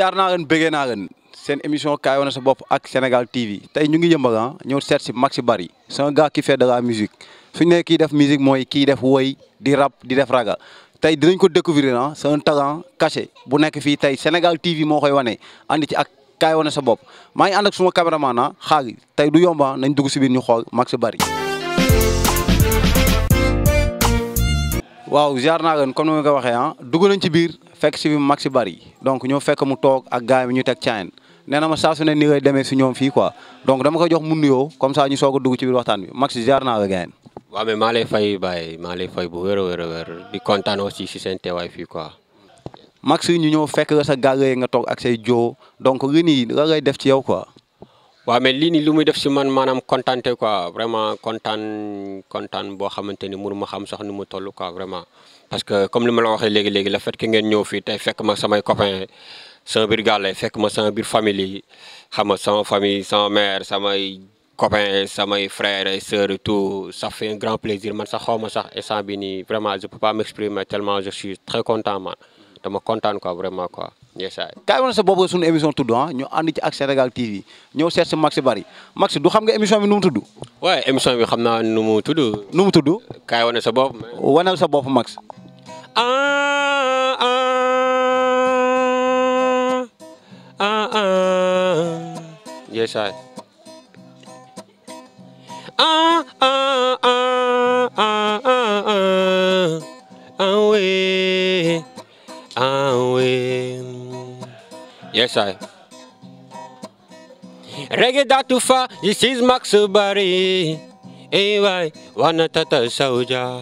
ziar naa leen bëggee naa leen seen émission kaay wane sa bopp ak Sénégal TV tey ñu ngi yëmbal ah ñëw seet si Maxi Bari c'est un gars qui fait de la musique suñu nee kii def musique mooy kii def woy di rap di def raga tey dinañ ko découvrir ah c'est un talent caché bu nekk fii tey Sénégal TV moo koy wane andi ci ak kaay wane sa bopp maa ngi ànd ak suma caméraman ah xaar tey du yomba nañ dugg si biir ñu xool Maxi Bari waaw ziar naa leen comme ni ma ko waxee ah dugg nañ ci biir fekk si bi Maxi Bari donc ñoo fekk mu toog ak gars yi ñu teg caayin nee na ma saa su ne ni ngay demee si ñoom fii quoi donc dama koy jox mu nuyoo comme ça ñu soog a dugg ci biir waxtaan bi Maxi ziar naa la gars yi. waaw mais maa lay fay Baye maa lay fay bu wér a wér a wér di kontaan aussi si seen teewaay fii quoi. Maxi ñu ñëw fekk la sa gàllee nga toog ak say joo donc lii nii la lay def ci yow quoi. waaw mais lii nii lu muy def si man maanaam kontaante quoi vraiment kontaan kontaan boo xamante ni mënu ma xam sax ni mu toll quoi vraiment. parce que comme li ma la waxee léegi léegi le fait que ngeen ñëw fii tey fekk ma samay copains sama biir gàlle fekk ma sama biir famille yi xam nga sama famille sama mère samay copains samay frères et sœurs et tout ça fait un grand plaisir man sax xaw ma sax instant bi nii vraiment je peux pas m'exprimer tellement je suis très content man dama kontaan quoi vraiment quoi yeesaay kaay wane sa bopp suñu émission tudd ah ñu ànd ci ak Sénégal TV ñëw seet si Maxi Bari Maxi du xam nga émission bi nu mu tudd. waaye émission bi xam naa nu mu tudd nu mu tudd. kaay wane sa bopp wanal sa bopp Max. ah ah ah ah yeesaay ah ah ah ah ah ah ah oui ah oui yeesaay reggae datu fa this is Max Bari eh waay wana tata sauja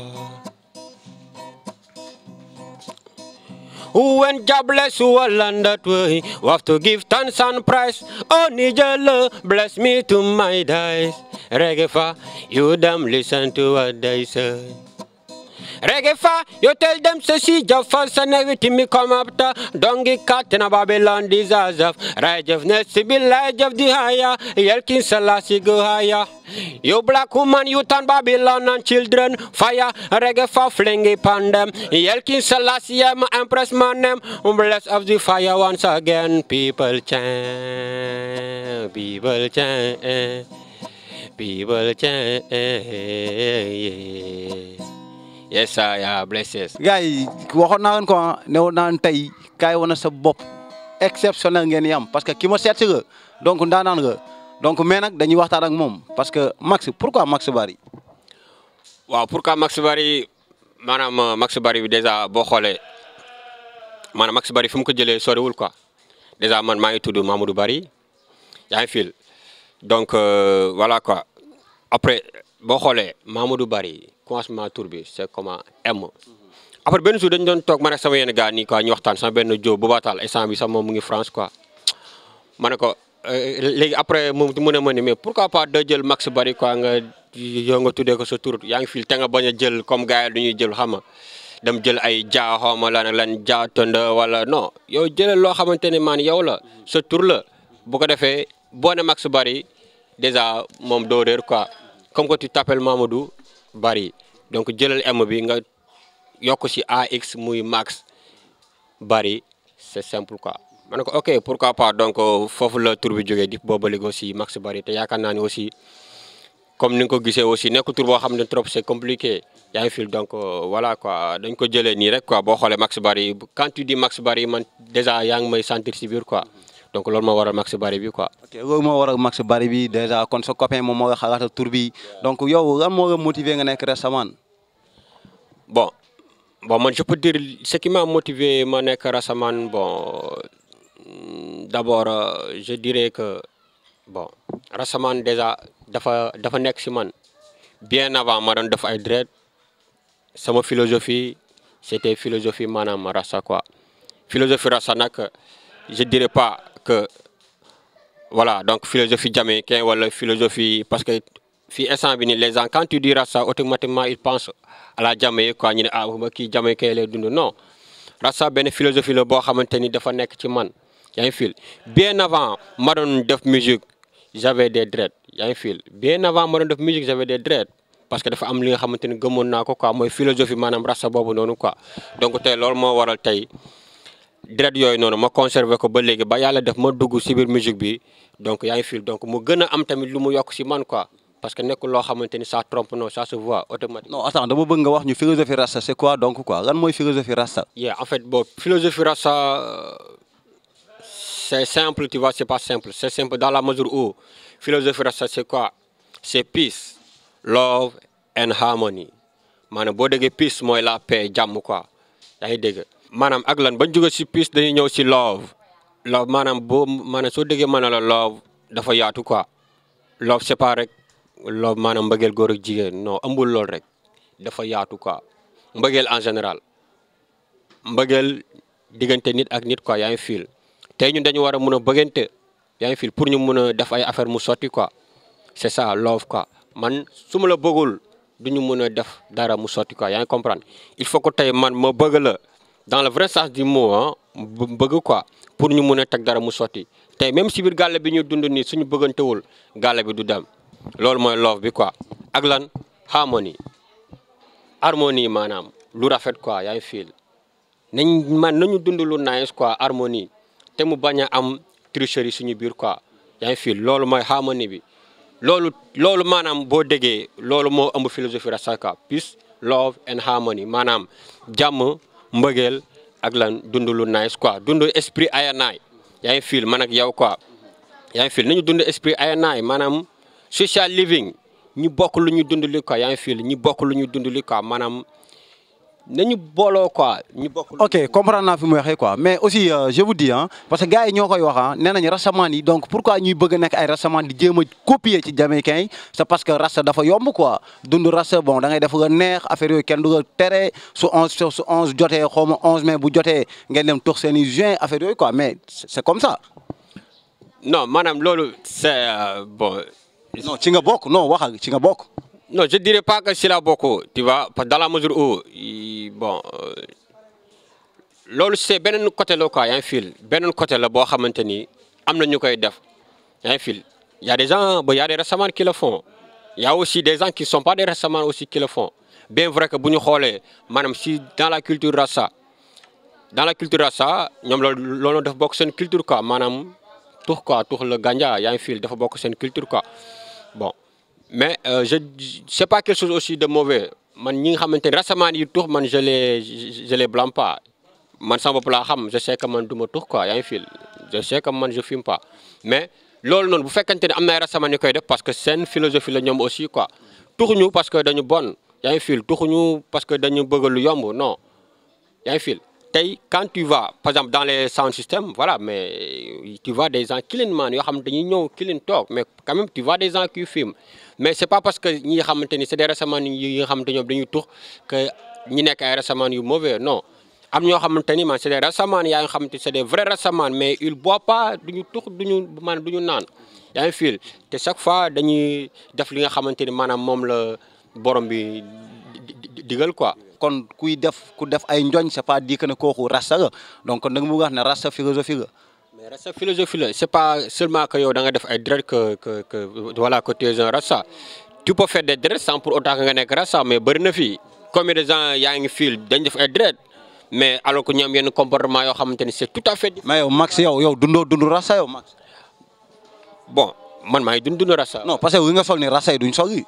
When God bless you all and that way, we have to give thanks and praise. Oh, Nijalo, bless me to my days. Reggae fa, you them listen to what they say. Reggae fa, you tell them to see your first and everything me come after. Don't get caught in a Babylon disaster. Righteousness to be light of the higher. Yelkin Selassie go higher. You black woman, you turn Babylon and children. Fire, reggae for fling upon them. Yelkin Selassie, I'm empress man them. Bless of the fire once again. People chant, people chant, people chant. Yes, sir, yeah, blesses. gars yi waxoon naa leen ko ah ne woon naa leen tey kaay wane sa bopp exceptionnel ngeen yam parce que ki ma seet si nga donc ndaanaan nga donc mais nag dañuy waxtaan ak moom parce que Max pourquoi Maxi Bari. waaw pourquoi Max Bari maanaam Max Bari bi dèjà boo xoolee maanaam Max Bari fi mu ko jëlee soriwul quoi dèjà man maa ngi tudd Mamadou Bari yaa ngi fil donc euh, voilà quoi après boo xoolee Mamadou Bari commencement tour bi c'est comment M. après benn jour dañu doon toog man ak sama yenn gars nii quoi ñu waxtaan sama benn jo bu baatal instant bi sax moom mu ngi France quoi ma ne ko léegi après mu mu ne ma ni mais pourquoi pas da jël Max Bari quoi nga yow nga tuddee ko sa tur yaa ngi fil te nga bañ a jël comme gars yi du ñuy jël xam nga dem jël ay jaa xawma lan lan jaa tënd wala non yow jëlal loo xamante ne man yow la sa tur la bu ko defee boo ne Max Bari déjà moom doo réer quoi comme que tu t'appelles Mamadou Bari donc jëlal M bi nga yokk ci AX muy Max Bari c'est simple quoi. ma ne ko ok pourquoi pas donc foofu la tur bi jógee di booba léegi aussi Max Bari te yaakaar naa ne aussi comme ni nga ko gisee aussi nekk tur boo xam ne trop c'est compliqué yaa ngi fil donc voilà quoi dañ ko jëlee nii rek quoi boo xoolee Max Bari quand tu dis Max Bari man déjà yaa ngi may sentir ci biir quoi donc loolu moo waral Max Bari bi quoi. ok loolu moo waral Maxi Bari bi déjà kon sa copain moom moo la xalaatal tur bi donc yow lan moo la motivé nga nekk Rastaman. bon bon man je peux dire ce qui m'a motivé ma nekk Rastaman bon d'abord euh, je dirais que bon Rastaman déjà dafa dafa nekk ci man bien avant ma doon def ay dread sama philosophie c'était philosophie maanaam Rasta quoi philosophie Rasta nag je dirais pas que voilà donc philosophie jamaïcain wala philosophie parce que fii instant bi nii les gens quand tu dis Rasta automatiquement ils pensent à la Jamaïque quoi ñu ne ah ba kii jamaïcain lay dund non Rasta benn philosophie la boo xamante ni dafa nekk ci man yaa ngi fil bien avant ma doon def musique j'avais des dreads yaa ngi fil bien avant ma doon def musique j'avais des dreads parce que dafa am li nga xamante ni gëmoon naa ko quoi mooy philosophie maanaam Rasta boobu noonu quoi donc tey loolu moo waral tey dread yooyu noonu ma conservé ko ba léegi ba yàlla def ma dugg si biir musique bi donc yaa ngi fil donc mu gën a am tamit lu mu yokk si man quoi parce que nekkul loo xamante ni ça trompe non ça se voit automatiquement. non attends dama bëgg nga wax ñu philosophie rasta c'est quoi donc quoi lan mooy philosophie rasta. yeah en fait bon philosophie rasta euh, c'est simple tu vois c'est pas simple c'est simple dans la mesure où philosophie rasta c'est quoi c'est peace love and harmony maanaam boo déggee peace mooy la paix jàmm quoi yaa ngi dégg maanaam ak lan bañ jóge si peace dañuy ñëw si love love maanaam boo maanaam soo déggee mën na la love dafa yaatu quoi love c'est pas rek love maanaam mbëggeel góor ak jigéen non ëmbul lool rek dafa yaatu quoi mbëggeel en général mbëggeel diggante nit ak nit quoi yaa ngi fiil tey ñun dañu war a mun a bëggante yaa ngi fiil pour ñu mun a def ay affaire mu sotti quoi c'est ça love quoi man su ma la bëggul du ñu mun a def dara mu sotti quoi yaa ngi comprendre il faut que tey man ma bëgg la dans le vrai sens du mot ah bëgg quoi pour ñu mun a teg dara mu sotti tey même si biir gàlle bi ñu dund nii suñu bëggantewul gàlle bi du dem loolu mooy love bi quoi ak lan harmonie harmonie maanaam lu rafet quoi yaa ngi fiil nañ man nañu dund lu nice quoi harmonie te mu bañ a am tricherie suñu biir quoi yaa ngi fiil loolu mooy harmonie bi loolu loolu maanaam boo déggee loolu moo ëmb philosophie rasta quoi peace love and harmony maanaam jàmm mbëggeel ak lan dund lu nice quoi dund esprit ayanaay yaa ngi fiil man ak yow quoi yaa ngi fiil nañu dund esprit ayanaay maanaam social living ñi bokk lu ñu dund li quoi yaa ngi fiil ñi bokk lu ñu dund li quoi maanaam nañu booloo quoi ñu bokk. ok comprendre naa fi mu waxee quoi mais aussi euh, je vous dis ah parce que gars yi ñoo koy wax ah nee nañu rastaman yi donc pourquoi ñuy bëgg a nekk ay rastaman di jéem a copier ci jamaïcain yi c'est parce que rasta dafa yomb quoi dund rasta bon da ngay def nga neex affaire yooyu kenn du nga tere su onze su onze jotee xaw ma onze mai bu jotee ngeen dem tux seen i juin affaire yooyu quoi mais c'est comme ça. non maanaam loolu c'est euh, bon. non ci nga bokk non wax ak ci nga bokk. non je dirais pas que si la bokk tu vois parce que dans la mesure où i- bon euh, loolu c'est beneen côté la quoi yaa ngi fil beneen côté la boo xamante ni am na ñu koy def yaa ngi fil y a des gens bon y a des rastaman qui le font y a aussi des gens qui sont pas des rastaman aussi qui le font bien vrai que bu ñu xoolee maanaam si dans la culture rasta dans la culture rasta ñoom loolu loolu dafa bokk seen culture quoi maanaam tux quoi tux la ganja yaa ngi fil dafa bokk seen culture quoi bon mais euh, je c'est pas quelque chose aussi de mauvais man ñi nga xamante ne rastaman yi tux man je les je les blâme pas man sama bopp laa xam je sais que man du ma tux quoi yaa ngi fil je sais que man je fume pas mais loolu noonu bu fekkente ne am na ay rastaman yu koy def parce que seen philosophie la ñoom aussi quoi tuxuñu parce que dañu bon yaa ngi fil tuxuñu parce que dañu bëgg lu yomb non yaa ngi fil tey quand tu vas par exemple dans les sound systems voilà mais tu vois des gens clean man yoo xam dañuy ñëw clean toog mais quand même tu vois des gens qui fument mais c'est pas parce que ñi nga xamante ni c'est des rastaman yi nga xamante ñoom dañuy tux que ñi nekk ay rastaman yu mauvais non am ñoo xamante ni man c'est des rastaman yaa nga xamante c'est des vrais rastaman mais ils boivent pas duñu tux duñu man duñu naan yaa ngi fil te chaque fois dañuy def li nga xamante ni maanaam moom la borom bi di- di- digal quoi kon kuy def ku def ay njoñ c'est pas dit que ne kooku rasta nga donc da nga bëgg wax ne rasta philosophie nga. mais rasta philosophie la c'est pas seulement que yow da nga def ay dread que que que voilà que tu es un rasta tu peux faire des dreads sans pour autant que nga nekk rasta mais bëri na fii combien de gens yaa ngi fil dañ def ay dread mais alors que ñoom yenn comportement yoo xamante ni c'est tout à fait mais yow Max yow yow dundoo dund rasta yow Max. bon man maa ngi dund dund rasta non parce que wi nga sol ni rasta yi duñ sol yi.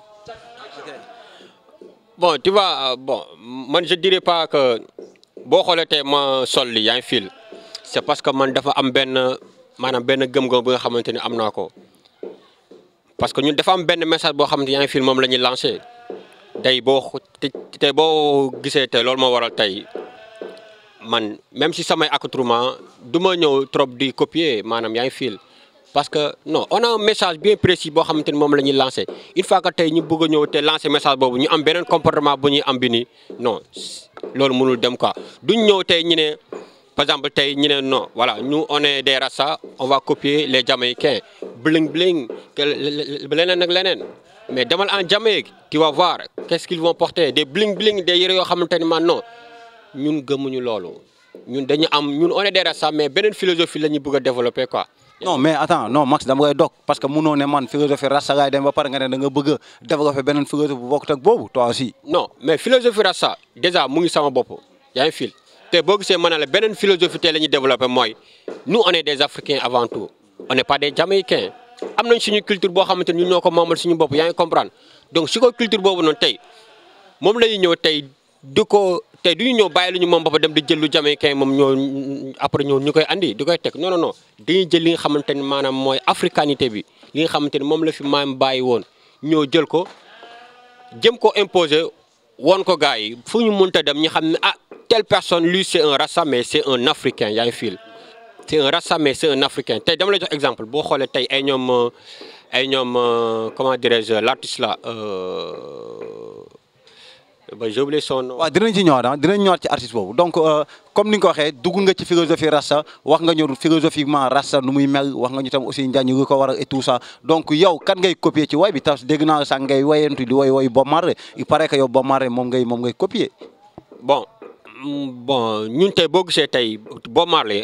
bon tu vois euh, bon man je dirais pas que boo xoolee tey ma sol li yaa ngi fil c'est parce que man dafa am benn maanaam benn gëm-gëm bi nga xamante ni am naa ko parce que ñun dafa am benn message boo xamante ni yaa ngi fil moom la ñuy lancé tey boo xo- te- tey boo gisee tey loolu moo waral tey man même si samay accoutrement du ma ñëw trop di copier maanaam yaa ngi fil parce que non on a un message bien précis boo xamante ni moom la ñuy lancé une fois que tey ñu bëgg a ñëw te lancé message boobu ñu am beneen comportement bu ñuy am bi nii non loolu mënul dem quoi duñ ñëw tey ñu ne par exemple tey ñu ne non voilà nous on est des rasta on va copier les jamaïcains bling bling que leneen ak leneen mais demal en Jamaïque tu vas voir qu'est-ce qu'ils vont porter des bling bling des yére yoo xamante ni man non ñun gëmuñu loolu ñun dañu am ñun on est des rasta mais beneen philosophie la ñu bëgg a développer quoi. non mais attends non Max dama koy dog parce que munoo ne man philosophie rasta gaay dem ba pare nga ne da nga bëgg a développer beneen philosophie bu bokkut ak boobu toi aussi. non mais philosophie rasta déjà mu ngi sama bopp yaa ngi fil te boo gisee ma ne la beneen philosophie tey la ñuy développé mooy nous on est des africains avant tout on n'est pas des jamaïcains am nañ suñu culture boo xamante ni ñun ñoo ko moomal suñu bopp yaa ngi comprendre donc si ko culture boobu noonu tey moom la ñuy ñëw tey di ko tey du ñu ñëw bàyyi lu ñu moom ba dem di jël lu jamaïcain moom ñoo après ñoo ñu koy andi di koy teg non non non dañuy jël li nga xamante ni maanaam mooy africanité bi li nga xamante ni moom la fi maam bàyyi woon ñoo jël ko jëm ko imposer woon ko gars yi fu ñu mënta dem ñu xam ne ah telle personne lui c'est un rasta mais c'est un africain yaa ngi fil c'est un rasta mais c'est un africain tey dama lay jox exemple boo xoolee tey ay ñoom ay ñoom comment dirais-je l'artiste là ba j'ai oublié son nom. waaw dinañ ci ñëwaat ah dinañ ñëwaat ci artiste boobu donc comme ni nga ko waxee dugg nga ci philosophie rasta wax nga ñu philosophiquement rasta nu muy mel wax nga ñu tam aussi njaañ yu ko war et tout ça donc yow kan ngay copier ci way bi tas dégg naa sax ngay wayantu di way way Bob Marley il paraît que yow Bob Marley moom ngay moom ngay copier. bon bon ñun tey boo gisee tey Bob Marley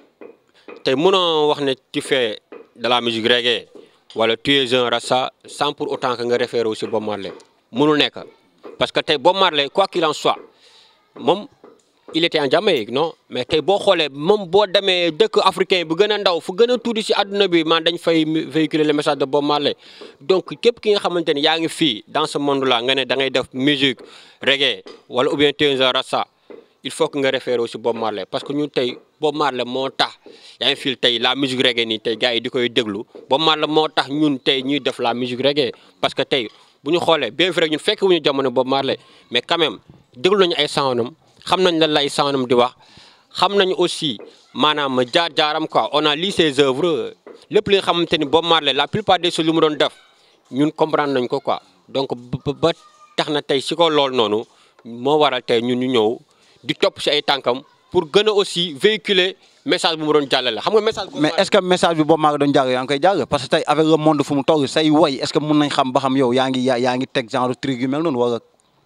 tey mënoo wax ne tu fais de la musique reggae wala tu es un rasta sans pour autant que nga référé aussi Bob Marley mënul nekk. parce que tey Bob Marley quoi qu'il en soit moom il était en Jamaïque non mais tey boo xoolee moom boo demee dëkk africain bu gën a ndaw fu gën a tuuti si àdduna bi man dañ fay véhiculer le message de Bob Marley donc képp ki nga xamante ni yaa ngi fii dans ce monde là nga ne da ngay def musique reggae wala ou bien tu es un rasta il faut que nga référé aussi Bob Marley parce que ñun tey Bob Marley moo tax yaa ngi fii tey la musique reggae nii tey gars yi di koy déglu Bob Marley moo tax ñun tey ñuy def la musique reggae parce que tey bu ñu xoolee bien vrai ñun fekk wu ñu jamono Bob Marley mais quand même déglu nañu ay soundam xam nañ lan lay soundam di wax xam nañu aussi maanaam jaar-jaaram quoi on a lu ses œuvres lépp li nga xamante ni Bob Marley la plupart des choses lu mu doon def ñun comprendre nañ ko quoi donc ba tax na tey si ko loolu noonu moo waral tey ñun ñu ñëw di topp si ay tànkam pour gën a aussi véhiculer message bu mu doon jàllale xam nga message. mais est-ce que message bi Bob Marley doon jàll yaa ngi koy jàll parce que tey avec le monde fu mu toll say woy est-ce que mun nañ xam ba xam yow yaa ngi yaa ngi teg genre truc yu mel noonu wala.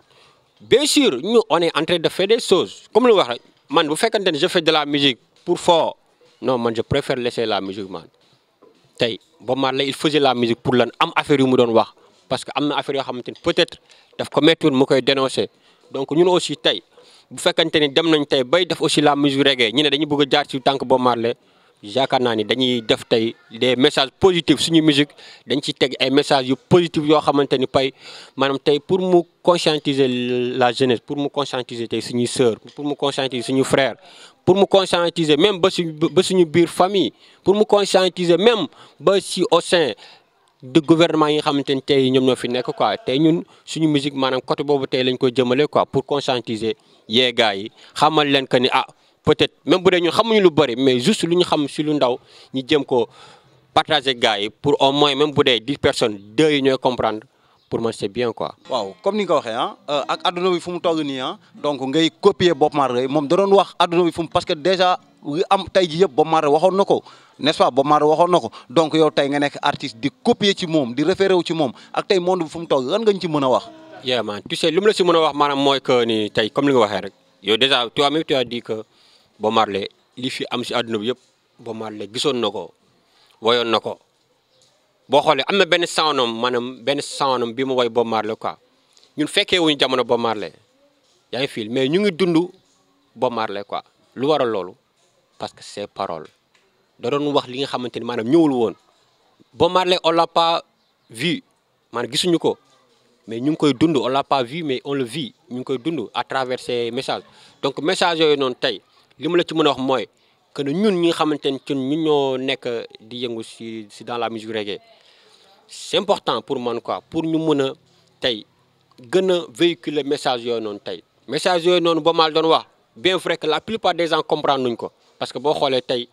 bien sûr ñu on est en train de faire des choses comme lu wax rek man bu fekkante ne je fais de la musique pour fort non man je préfère laisser la musique man tey Bob Marley il faisait la musique pour lan am affaire yu mu doon wax parce que am na affaire yoo xamante ni peut-être daf ko méttoon mu koy dénoncer donc ñun aussi tey. bu fekkante ni dem nañ tey bay def aussi la musique reggae ñu ne dañu bëgg a jaar ci tànk Bob Marley yaakaar naa ni dañuy def tey des messages positifs suñu musique dañ ci teg ay messages yu positifs yoo xamante ni pay maanaam tey pour mu conscientiser la jeunesse pour mu conscientiser tey suñuy sœur pour mu conscientiser suñu frère pour mu conscientiser même ba suñu ba suñu biir famille pour mu conscientiser même ba si au sein de gouvernement yi nga xamante ni tey ñoom ñoo fi nekk quoi tey ñun suñu musique maanaam côté boobu tey lañ koy jëmale quoi pour conscientiser yee gars yi xamal leen que ni ah peut-être même bu dee ñun xamuñu lu bëri mais juste lu ñu xam si lu ndaw ñu jëm ko partager gars yi pour au moins même bu dee dix personnes deux yi ñooy comprendre pour moi c'est bien quoi. waaw comme ni nga ko waxee ah ak adduna bi fu mu toll nii ah donc ngay copier Bob Marley moom da doon wax adduna bi fu mu parce que déjà li am tey ji yëpp Bob Marley waxoon na ko n'est-ce pas Bob Marley waxoon na ko donc yow tey nga nekk artiste di copier ci moom di référé wu ci moom ak tey monde bi fu mu toll lan nga ñu ci mën a wax. yeah man tu sais li mu la si mën a wax maanaam mooy que ni tey comme li nga waxee rek yow déjà toi-même tu as dit que Bob Marley li fi am si àdduna bi yëpp Bob Marley gisoon na ko woyoon na ko boo xoolee am na benn soundam maanaam benn soundam bi mu woy Bob Marley quoi ñun fekkee wuñu jamono Bob Marley yaa ngi fil mais ñu ngi dund Bob Marley quoi lu waral loolu parce que ses paroles da doon wax li nga xamante ni maanaam ñëwul woon Bob Marley on l'a pas vu maanaam gisuñu ko mais ñu ngi koy dund on l'a pas vu mais on le vit ñu ngi koy dund à travers ces messages donc message yooyu noonu tey li ma la ci mën a wax mooy que ne ñun ñi nga xamante ne ñun ñoo nekk di yëngu si si dans la musique reggae c'est important pour man quoi pour ñu mën a tey gën a véhiculer message yooyu noonu tey message yooyu noonu ba mal doon wax bien vrai que la plupart des gens comprendre nuñ ko parce que boo xoolee tey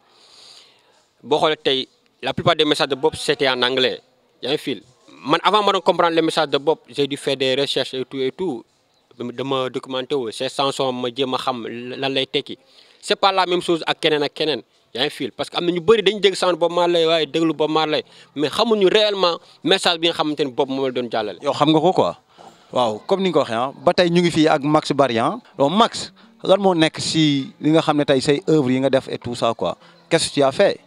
boo xoolee tey la plupart des messages de Bob c'était en anglais yaa ngi fil man avant ma doon comprendre les messages de Bob j'ai dû faire des recherches et tout et tout dama documenté wu ces chansons ma jéem a xam lan lay tekki c'est pas la même chose ak keneen ak keneen yaa ngi fil parce que am na ñu bëri dañu dégg sound Bob Marley waaye déglu Bob Marley mais xamuñu réellement message bi nga xamante ni Bob moom la doon jàllale. yow xam nga ko quoi. waaw comme ni nga ko waxee ah ba tey ñu ngi fii ak Max Barry ah donc Max lan moo nekk si li nga xam ne tey say œuvres yi nga def et tout ça quoi qu'est-ce que tu as fait.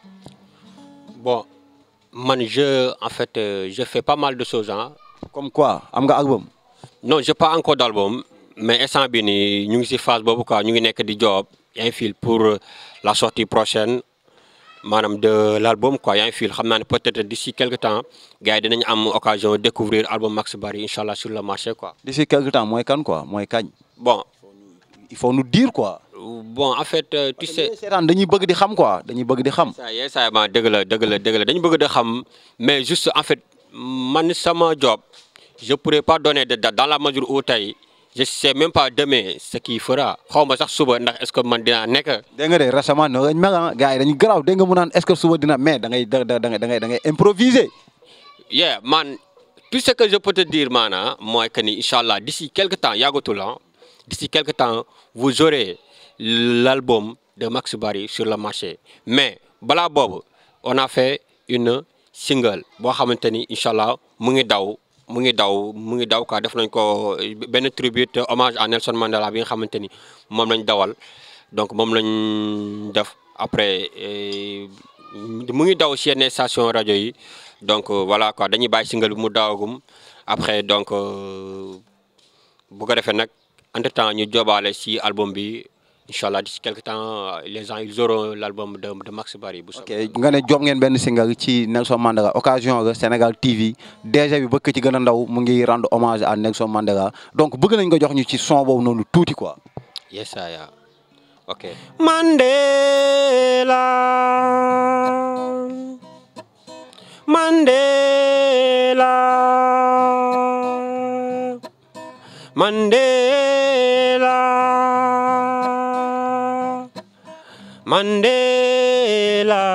bon man je en fait euh, je fais pas mal de choses ah. comme quoi am nga album. non j'ai pas encore d'album mais instant bi nii ñu ngi ci phase boobu quoi ñu ngi nekk di job yaa ngi fil pour la sortie prochaine maanaam de l'album quoi yaa ngi fil xam naa ne peut-être d'ici quelque temps gars yi dinañ am occasion découvrir album Max Barry incha allah sur le marché quoi. d'ici quelque temps mooy kan quoi mooy kañ bon il faut nous dire quoi. bon en fait euh, tu sais. seetaan dañuy bëgg di xam quoi dañuy bëgg di xam. ça y est ça ma dëgg la dëgg la dëgg la dañu bëgg de xam mais juste en fait man sama job je pourrais pas donner de date dans la mesure où tey je sais même pas demain ce qu'il fera xaw ma sax suba ndax est-ce que man dinaa nekk. dégg nga de récemment no gañ mel ah gars yi dañu garaaw dégg nga mu naan est-ce que suba dina mais da ngay da da da ngay da ngay da ngay improviser. yeah man tout ce que je peux te dire maanaam mooy que ni incha allah d'ici quelque temps yàggatul ah d'ici quelque temps vous aurez l'album de Max Barry sur le marché mais balaa boobu on a fait une single boo xamante ni incha allah mu ngi daw mu ngi daw mu ngi daw quoi def nañ ko benn tribute hommage à Nelson Mandela bi nga xamante ni moom lañ dawal donc moom lañ def après mu ngi daw ci yenn station rajo yi donc voilà quoi dañuy bàyyi single bi mu dawagum après donc bu ko defee nag entre temps ñu jobaale ci album bi incha allah d'ici quelque temps les gens ils auront l'album de de Max Barry bu ok nga ne job ngeen benn single ci Nelson Mandela occasion ga Sénégal TV DG bi bëgg ci gën a ndaw mu ngi rendre hommage à Nelson Mandela donc bëgg nañ nga jox ñu ci son boobu noonu tuuti quoi. yes aya ok Mandela Mandela Mandela Mandela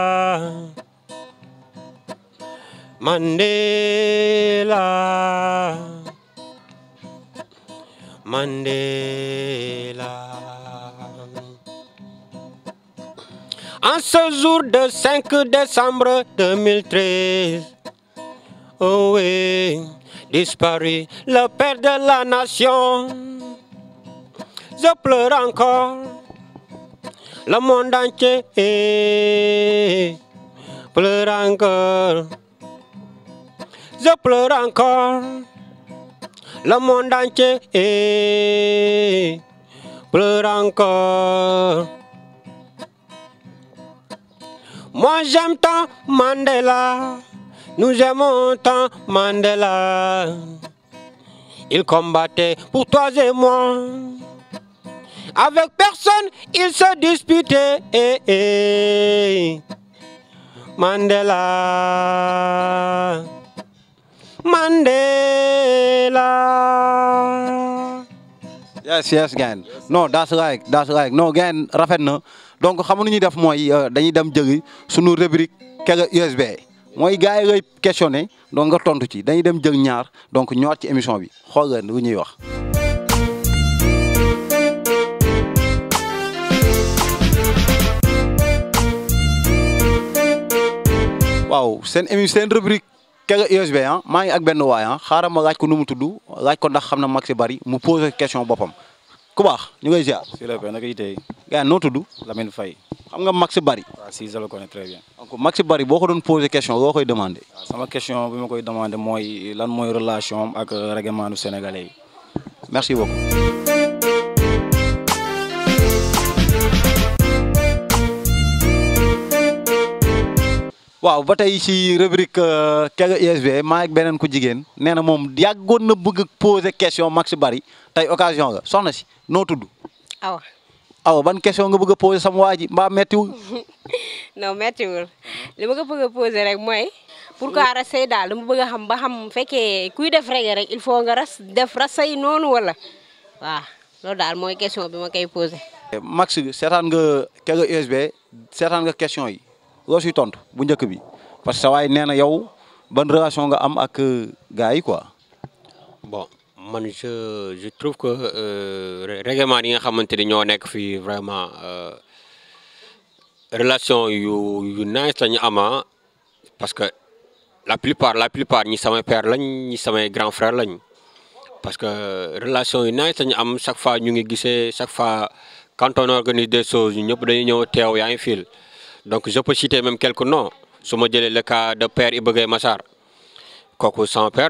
Mandela Mandela En ce jour de 5 décembre 2013 Oh oui, disparu le père de la nation Je pleure encore le monde entier pleure encore. Je pleure encore. Le monde entier pleure encore. Moi j'aime tant Mandela. Nous aimons tant Mandela. Il combattait pour toi et moi. Avec personne, il se disputait. Eh, eh. Mandela. Mandela. yes yes gain non that's right that's right non gain rafet na donc xam nu ñuy def mooy dañuy dem jëli sunu rubrique Kega USB mooy gars yi lay questionné donc nga tontu ci dañuy dem jël ñaar donc ñëwaat ci émission bi xool nga lu ñuy wax. waaw seen émi seen rubrique Kega USB ah maa ngi ak benn waay ah xaaral ma laaj ko nu mu tudd laaj ko ndax xam na Max Barry mu posé question boppam ku baax ñu ngay ziar. si la paix naka yitey gars noo tudd Lamine Faye xam nga Max Barry waaw si je le connais très bien donc Max Barry boo ko doon posé question loo koy demandé. waaw sama question bi ma koy demandé mooy lan mooy relation am ak règlement sénégalais yi merci beaucoup. waaw ba tey ci rubrique Kega USB maa ngi beneen ku jigéen nee na moom yàggoon na bëgg poser question Max Barry tey occasion nga soxna si noo tudd. awa awa ban question nga bëgg a poser sama waa ji mbaa mettiwul. non méttiwul li ma ko bëgg a poser rek mooy pourquoi rasay daal dama bëgg a xam ba xam fekkee kuy def reggae rek il faut nga ras def rasay noonu wala waaw loolu daal mooy question bi ma koy poser. Max seetaan nga Kega USB seetaan nga question yi loo siy tontu bu njëkk bi parce que sa waay nee na yow ban relation nga am ak gars yi quoi. bon man je je trouve que euh, règlement yi nga xamante ni ñoo nekk fii vraiment euh, relation yu yu nice la ñu ama parce que la plupart la plupart ñi samay père lañ ñi samay grand frère lañ parce que relation yu nice la ñu am chaque fois ñu ngi gisee chaque fois quand on organise des choses ñu ñëpp dañuy ñëw teew yaa ngi fil donc je peux citer même quelques noms su ma jëlee le cas de père Iba Gueye Massar kooku sama père la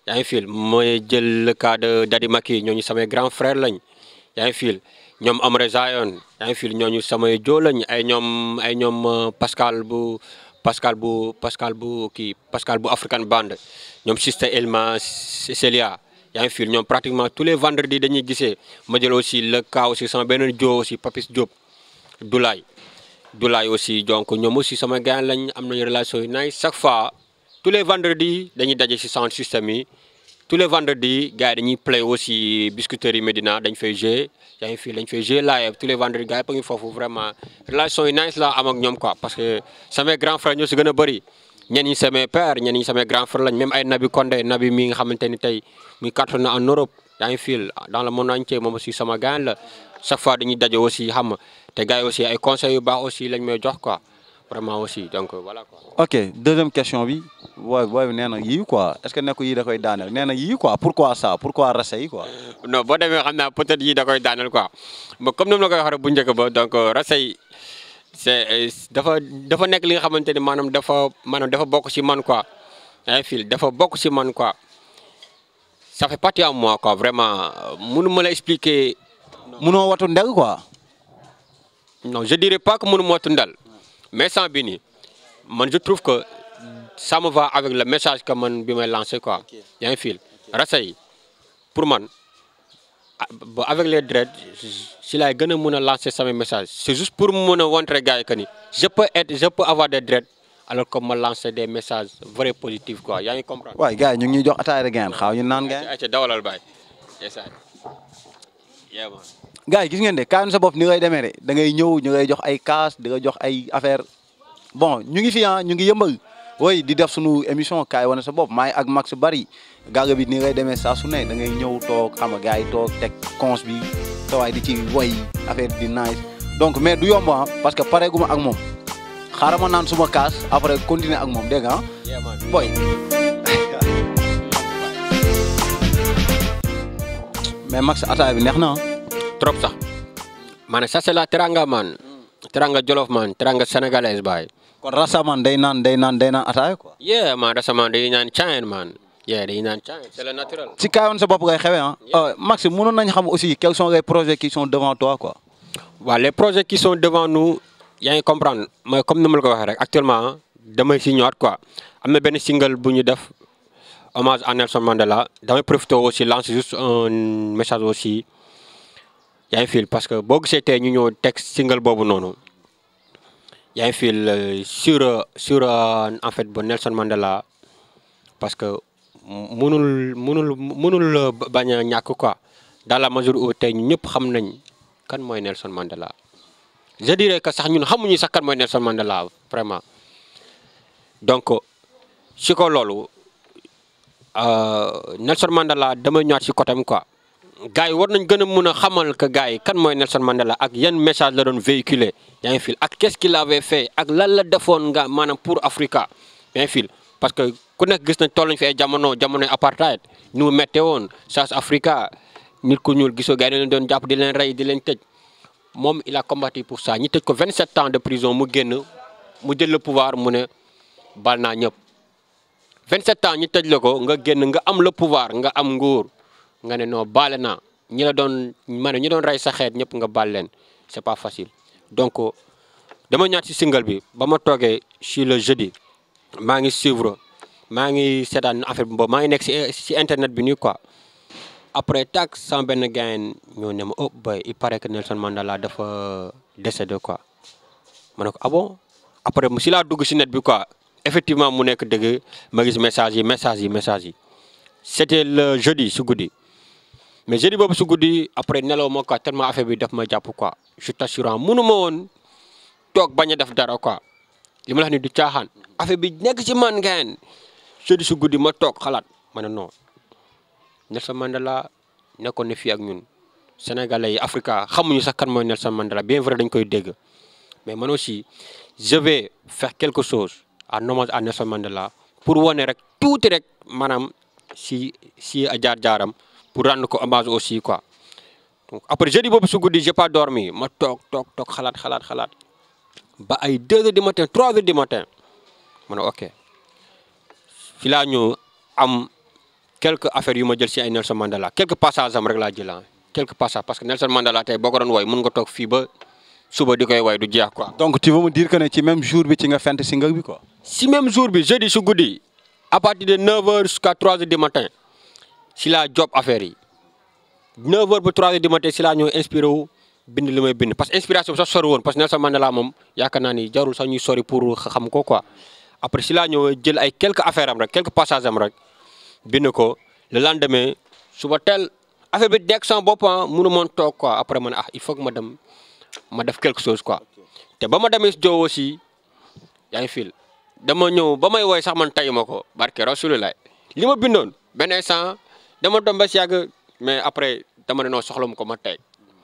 yaa ngi fil mooy jël le cas de Daddy Maki ñooñu samay grand frère lañ yaa ngi fil ñoom Amre Zion yaa ngi fil ñooñu samay joo lañ ay ñoom ay ñoom euh, Pascal bu Pascal bu Pascal bu kii Pascal bu African Band ñoom Sister Elma Celia yaa ngi fil ñoom pratiquement tous les vendredis dañuy gisee ma jël aussi le cas aussi sama beneen joo aussi Papis Diop Doulaye Doulaye aussi donc ñoom aussi sama gars lañ am nañu relation yu nice chaque fois tous les vendredis dañuy daje si sound system yi tous les vendredis gars yi dañuy play aussi biscuiterie Medina dañ fay jouer yaa ngi fii dañ fay jouer live tous les vendredis gars yi pa ngi foofu vraiment relation yu nice la am ak ñoom quoi parce que samay grand frère ñoo si gën a bëri ñenn ñi samay père ñenn ñi samay grand frère lañ même ay Nabi Condé Nabi mi nga xamante ni tey muy cartonné en Europe yaa ngi fii dans le monde entier moom aussi sama gars la chaque fois dañuy daje aussi xam nga te gars yi aussi ay conseils yu baax aussi lañ may jox quoi vraiment aussi donc voilà quoi. ok deuxième question bi booy booy bi nee na yii quoi est ce que nekku yii da koy daaneel nee na yii quoi pourquoi ça pourquoi rase yi quoi. non boo demee xam naa peut-être yii da koy daaneel quoi mais comme ni ma la koy waxee bu njëkk ba donc rasay c'est dafa dafa nekk li nga xamante ni maanaam dafa maanaam dafa bokk ci man quoi ay fil dafa bokk ci man quoi ça fait partie à moi quoi vraiment mënu ma la expliquer munoo watu ndeg quoi. non je dirais pas que mënu ma tundal mais sans bi nii man je trouve que ça me va avec le message que man bi may lancé quoi yaa ngi fil rasay pour man ah, ba avec les dreads si laay gën a mën a lancer sama message c'est juste pour mën a montrer gars yi que ni je peux être je peux avoir des dreads alors que ma lancer des messages vrais positifs quoi yaa ngi comprendre. waay gars yi ñu ngi ñuy jox ataaya de gain xaaw ñu naan gain. ayca dawalal baay. yes sir. yeah man. gars yi gis ngeen de kaanu sa bopp ni ngay demee de da ngay ñëw ñu ngay jox ay kaas di nga jox ay affaire bon ñu ngi fi ah ñu ngi yëmbal woy di def sunu émission kaay wane sa bopp maay ak Max Bari gàgga bi ni ngay demee saa su ne da ngay ñëw toog xam nga gars yi toog teg cons bi tawaay di ci woy affaire di nice donc mais du yomb ah parce que pareeguma ak moom xaaral ma naan suma kaas après continuer ak moom dégg nga ah yeah man. boy mais Max ataaya bi neex na ah. trop sax maanaam ça c'est la teranga man teranga jolof man teranga sénégalaise baay kon rasaman day naan day naan day naan ataaya quoi. yeah man récemment dañuy naan caen man yeah dañuy naan caen c'est le naturel ci kaayoon sa bopp ngay xewee ah. Euh, Max mënoon nañ xam aussi quels sont les projets qui sont devant toi quoi. waaw les projets qui sont devant nous yaa ngi comprendre mooy comme ni ma la ko waxee rek actuellement damay si ñëwaat quoi am na benn single bu ñu def hommage à Nelson Mandela damay profité aussi lancer juste un message aussi yaa ngi fil parce que boo gisee tey ñu ñëw teg single boobu noonu yaa ngi fil euh, sur euh, sur euh, en fait bu Nelson Mandela parce que mënul mënul mënul euh, bañ a ñàkk quoi dans la mesure où tey ñu ñëpp xam nañ kan mooy Nelson Mandela je dirais que sax ñun xamuñu sax kan mooy Nelson Mandela vraiment donc si ko loolu euh, Nelson Mandela damay ñëwaat si côté am quoi gars yi war nañ gën a mun a xamal que gars yi kan mooy Nelson Mandela ak yan message la doon véhiculer yaa ngi fil ak qu'est-ce qu'il avait fait ak lan la defoon nga maanaam pour Africa yaa ngi fil parce que ku nekk gis nañ toll nañ fi ay jamono jamonoy apartheid ñu mu méttee woon South Africa nit ku ñuul gisoo gars yi dañ leen doon jàpp di leen rey di leen tëj moom il a combattu pour ça ñi tëj ko 27 ans de prison mu génn mu jël le pouvoir mu ne bal naa ñëpp 27 ans ñi tëj la ko nga génn nga am le pouvoir nga am nguur nga ne non baale naa ñi la doon ma ne ñi doon rey sa xeet ñëpp nga baal leen c'est pas facile donc dama ñaat ci single bi ba ma toogee ci le jeudi maa ngi suivre maa ngi seetaan affaire bi boobu maa ngi nekk ci ci internet bi nii quoi après tak sama benn gain ñoo ne ma oh boy il paraît que Nelson Mandela dafa décédé quoi ma ne ko ah bon après mu si laa dugg si net bi quoi effectivement mu nekk dëgg ma gis message yi message yi message yi c'était le jeudi su guddi mais jeudi boobu su guddi après nelaw ma quoi tellement affaire bi daf ma jàpp quoi je t'assure mënu ma woon toog bañ a def dara quoi li ma la wax ni du caaxaan affaire bi nekk ci man gain jeudi su guddi ma toog xalaat ma ne non Nelson Mandela nekkoon na fii ak ñun sénégalais yi Africa xamuñu sax kan mooy Nelson Mandela bien vrai dañ koy dégg mais man aussi je vais faire quelque chose en hommage à Nelson Mandela pour wane rek tuuti rek maanaam si si jaar-jaaram pour rendre ko hommage aussi quoi donc après jeudi boobu su guddi j'ai pas dormi ma toog toog toog xalaat xalaat xalaat ba ay 2 heures du matin 3 heures du matin ma ne ok fi laa ñëw am quelques affaires yu ma jël si ay Nelson Mandela quelques passages am rek laa jël ah quelques passages parce que Nelson Mandela tey boo ko doon woy mun nga toog fii ba suba di koy woy du jeex quoi. donc tu veux me dire que ne ci même jour bi ci nga fent single bi quoi. si même jour bi jeudi su guddi à partir de 9h jusqu'à 3h du matin si laa job affaire yi 9h ba 3h du matin si laa ñëw inspiré wu bind li may bind parce que inspiration bi sax sori woon parce que Nelson Mandela moom yaakaar naa ni jarul sax ñuy sori pour xam ko quoi après si laa ñëw jël ay quelques affaires am rek quelques passages am rek bind ko le lendemain suba teel affaire bi dekk sama bopp ah mënu moon toog quoi après man ah il faut que ma dem ma def quelque chose quoi te ba ma demee si Joe aussi yaa ngi fil dama ñëw ba may woy sax man tayu ma ko barke rasulullah li ma bindoon benn instant dama doon ba si yàgg mais après dama ne noo soxla mu ko ma teg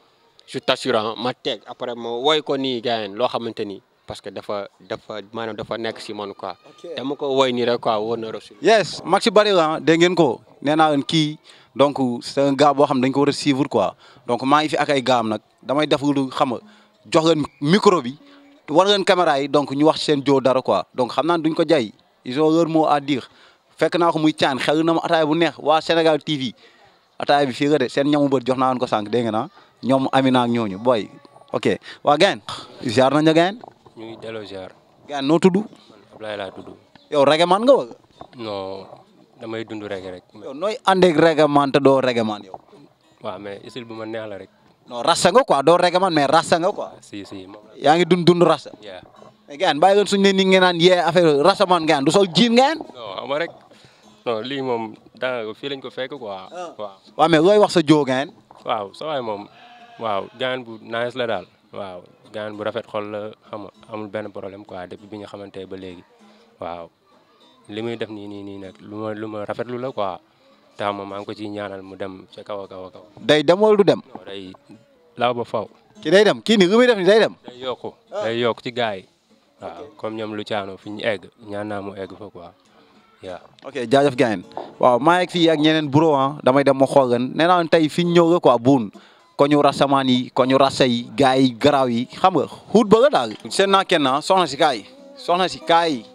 je t'assure ma teg après ma woy ko nii gars loo xamante ni parce que dafa dafa maanaam dafa nekk si man quoi dama ko woy nii rek quoi wóor na rasul yes Maxi Bari la dégg ngeen ko nee naa leen kii donc c'est un gars boo xam dañ ko war a suivre quoi donc maa ngi fi ak ay gaam nag damay def lu xam nga jox leen micro bi war ngeen caméra yi donc ñu wax ci seen joo dara quoi donc xam naa duñ ko jay ils ont leur mot à dire fekk naa ko muy caan xel na ma ataaya bu neex waa Sénégal TV ataaya bi fii nga de seen ñamu bët jox naa leen ko sànq dégg nga na ñoom Amina ak ñooñu boy ok waa gain ziar nañ la gain ñu ngi delloo ziar gain noo tudd man Ablaye laa tudd yow reggae man nga wala non damay dund rek rek yow nooy àndeeg reggae man te doo reggae man yow waaw mais isil bu ma neex la rek non rasta nga quoi doo reggae man mais rasta nga quoi si si moom la yaa ngi dund dund rasta yaa mais gaan bàyyi leen suñu ne ni ngeen naan yee affaire rasta man gaan du sol jiin gaan non ama rek non lii moom daanaka fii lañ ko fekk quoi waaw waaw mais looy wax sa joo gaan waaw sa waay moom waaw gaan bu nice la daal waaw gaan bu rafet xol la xam nga amul benn problème quoi depuis bi nga xamante ba léegi waaw li muy def nii nii nii nag lu ma lu ma rafetlu la quoi tax ma maa ngi ko ciy ñaanal mu dem ca kaw a kaw a kaw day dem wala du dem non day law ba faw ki day dem kii ni lu muy def ni day dem day yokku day yokk ci gars yi waaw comme ñoom lu caano fi ñu egg ñaan naa mu egg fa quoi waaw ok jaajëf gaan waaw maa ngi fii ak ñeneen bureau ah damay dem ma xool leen nee naa leen tey fi ñu ñëw la quoi buun ko ñu rasamaan yi ko ñu rasa yi gars yi garaaw yi xam nga xuut ba la daal seen naa kenn ah soxna si kaay soxna si kaay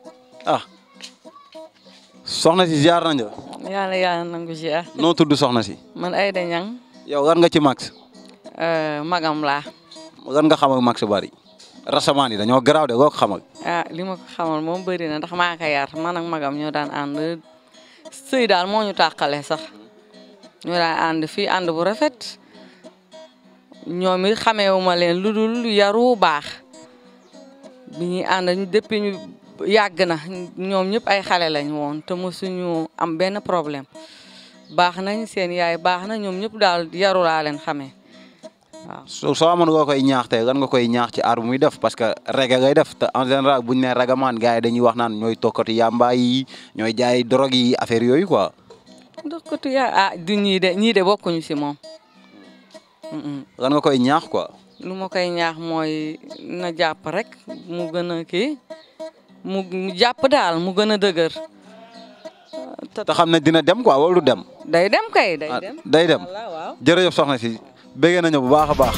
ah soxna si ziar nañ la yàlla yàlla nangu ziar noo tudd soxna si man Aïda Niang yow lan nga ci max euh, magam laa lan nga xam ak max bari rasamaan yi dañoo garaaw de loo ko xam ak ah li ma ko xamal moom bëri na ndax maa ko yar man ak magam ñoo daan ànd sëy daal moo ñu tàqale sax ñoo daan ànd fii ànd bu rafet ñoom it xameewuma leen lu dul yaru baax bi ñuy ànd ñu depuis ñu yàgg na ñoom ñëpp ay xale lañ woon te mosuñu am benn problème baax nañ seen yaay baax na ñoom ñëpp daal yaru laa leen xamee waaw soo soo amoon nga koy ñaax tey lan nga koy ñaax ci aar bu muy def parce que reggae ngay def te en général buñ ne ragamaan gars yi dañuy wax naan ñooy tokkati yamba yi ñooy jaay drogue yi affaire yooyu quoi ndox ko tu yaa ah du ñii de ñii de bokkuñu si moom Mm-mm. lan nga koy ñaax quoi lu ma koy ñaax mooy na jàpp rek mu gën a kii mu mu jàpp daal mu gën a dëgër te te xam ne dina dem quoi wala du dem day dem kay day ah, dem day dem walla waaw jërëjëf soxna si bëggee nañu bu baax a baax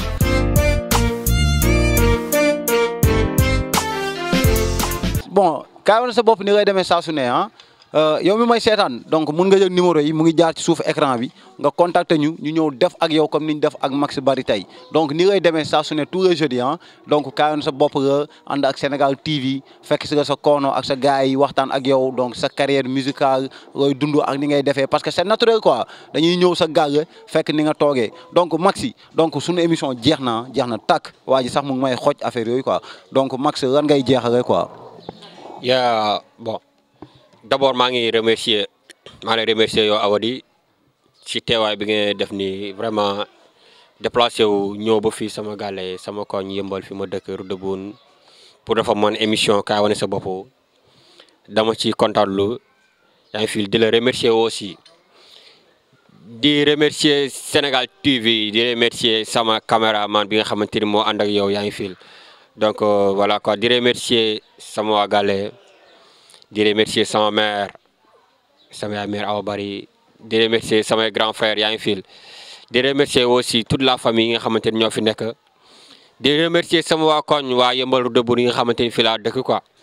bon kaay wane sa bopp ni ngay demee saa su ne ah Euh, yow mi may seetaan donc mun nga jël numéro yi mu ngi jaar ci suuf écran bi nga contacter ñu ñu ñëw def ak yow comme ni ñu def ak Max Bari tey donc ni ngay demee saa su ne tous les jeudis ah donc kaay wane sa bopp nga ànd ak Sénégal TV fekk si nga sa koono ak sa gars yi waxtaan ak yow donc sa carrière musicale looy dund ak ni ngay defee parce que c'est naturel quoi dañuy ñëw sa gàll fekk ni nga toogee donc Maxi donc suñu émission jeex na jeex na tàkk waa ji sax mu ngi may xooj affaire yooyu quoi donc Max lan ngay jeexale quoi. yaa bon d'abord maa ngi remercier maa lay remercier yow Awadi ci teewaay bi nga def ni vraiment déplacé wu ñëw ba fii sama gàlle sama koñ yëmbal fi ma dëkk Rue de Boune pour dafa man émission kaay wane sa bopp dama ci kontaan lu yaa ngi fi di la remercier aussi di remercier Sénégal TV di remercier sama caméraman bi nga xamante ni moo ànd ak yow yaa ngi fi donc euh, voilà quoi di remercier sama waa gàlle di remercier sama mère sama yaay mère Awa Bari di remercier samay grand frère yaa ngi fil di remercier aussi toute la famille yi nga xamante ni ñoo fi nekk di remercier sama waa koñ waa yëmbalu dëbb yi nga xamante ni fii laa dëkk quoi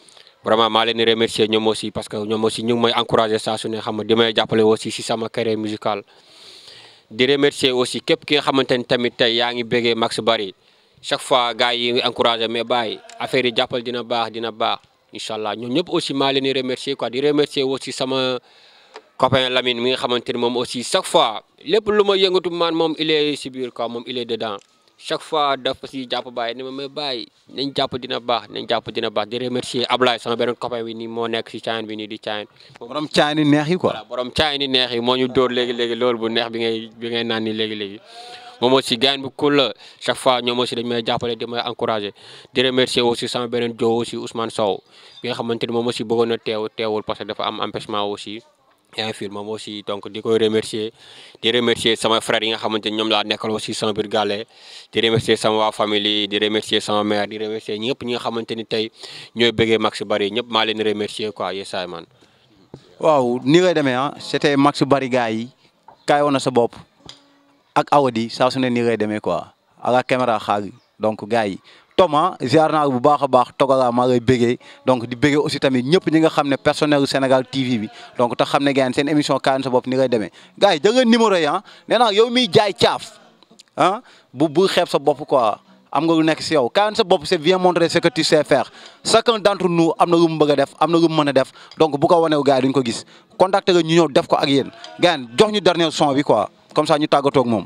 vraiment maa leen di remercier ñoom aussi parce que ñoom aussi ñu ngi may encouragé saa su ne xam nga di may jàppale aussi si sama carrière musicale di remercier aussi képp ki nga xamante ni tamit tey yaa ngi bëggee Max Barry chaque fois gars yi ngi encouragé mais bàyyi affaire yi jàppal dina baax dina baax incha allah ñoom ñëpp aussi maa leen di remercier quoi di remercier aussi sama copain Lamine mi nga xamante ni moom aussi chaque fois lépp lu ma yëngatu man moom il est si biir quoi moom il est dedans chaque fois dafa si jàpp bàyyi ni ma may bàyyi nañ jàpp dina baax nañ jàpp dina baax di remercier Ablaye sama beneen copain bi nii moo nekk si caayin bi nii di caayin borom caay ni neex yi quoi. voilà borom caay ni neex yi moo ñu dóor léegi léegi loolu bu neex bi ngay bi ngay naan ni léegi léegi moom aussi gaañ bu cool la chaque fois ñoom aussi dañ may jàppale di may encouragé di remercier aussi sama beneen joo aussi Ousmane Sow bi nga xamante ni moom aussi bëggoon na teew teewul parce que dafa am empêchement aussi yaa ngi fi moom aussi donc di koy remercier di remercier sama frère yi nga xamante ni ñoom laa nekkal aussi sama biir gàlle di remercier sama waa famille di remercier sama mère di remercier ñëpp ñi nga xamante ni tey ñooy bëggee Max Barry ñëpp maa leen di remercier quoi yesaay man waaw ni ngay demee ah c'était Max Barry gars yi kaay woon na sa bopp ak Awadi saa su ne ni ngay demee quoi ak la caméra xaar donc gars yi Thomas ziar naa bu baax a baax togala maa ngay bëggee donc di bëggee aussi tamit ñëpp ñi nga xam ne personnel u Sénégal TV bi donc tax xam ne gars yi seen émission kaay woon sa bopp ni ngay demee gars yi jël numéro yi ah nee naa yow miy jaay caaf ah bu bu xeeb sa bopp quoi am nga lu nekk si yow kaay woon sa bopp c'est bien montrer ce que tu sais faire chacun d'entre nous am na lu mu bëgg a def am na lu mu mën a def donc bu ko waneew gars yi duñ ko gis contacter nga ñu ñëw def ko ak yéen gars yi jox ñu dernier son bi quoi comme ça ñu tàggatoo ak moom.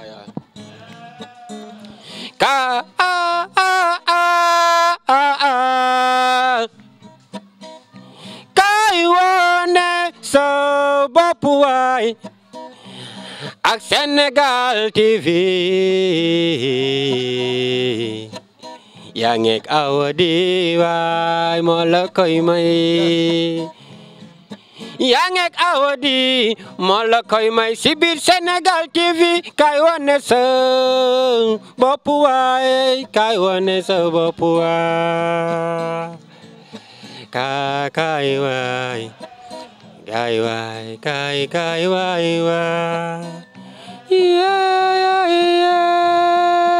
ka a a a a a kay wone sa bopp waay ak Sénégal TV yaa ngeeg Awadi waay moo la koy may yaa ngeeg Awadi moo la koy may si biir Sénégal TV kay wane sa bopp waay kay wane sa bopp waay ka kay waay kay waay kay kay waay waay yeah, yeah,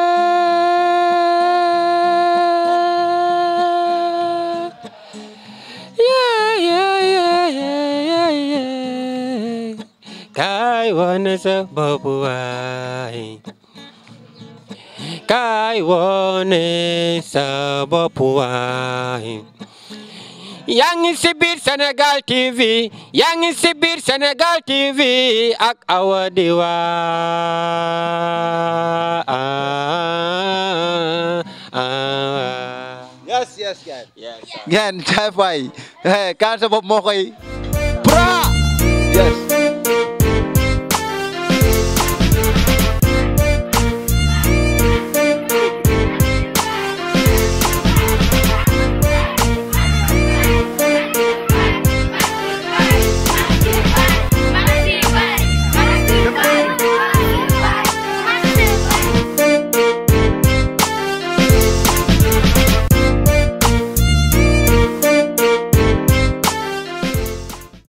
yeah. Yeah, yeah, yeah, yeah, yeah, yeah. Kay wane sa bopp waay Kay wane sa bopp waay yaa ngi si biir Sénégal TV yaa ngi si biir Sénégal TV ak Awadi waay yes yes gars yes ngeen jaay fay eh kaay woon sa bopp moo koy. pra yes.